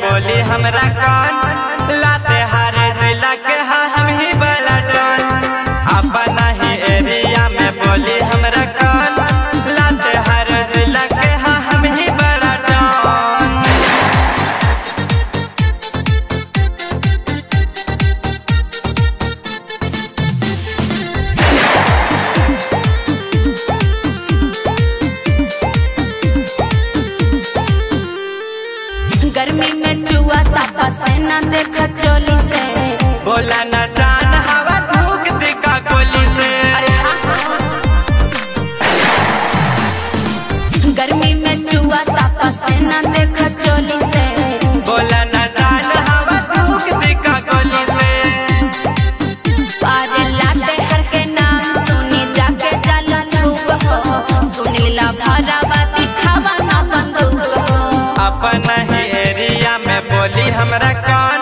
बोली हमरा कान लाते हर जिला के हा हम ही बलटन अपना ही एरिया में बोली हमरा कान लाते हर जिला के हा हम ही बलटन गर्मी में चुआ तापा से ना देखा चोली से बोला न जान हवा धूक दिखा गोली से अरे हाँ गर्मी में चुआ तापा से ना देखा चोली से बोला न जान हवा धूक दिखा गोली से अरे लाते हर के नाम सुनी जाके जाला छुप हो सुनीला भरावा दिखावा ना बंदूक हो अपना ही एरिया में बोली हमरा कान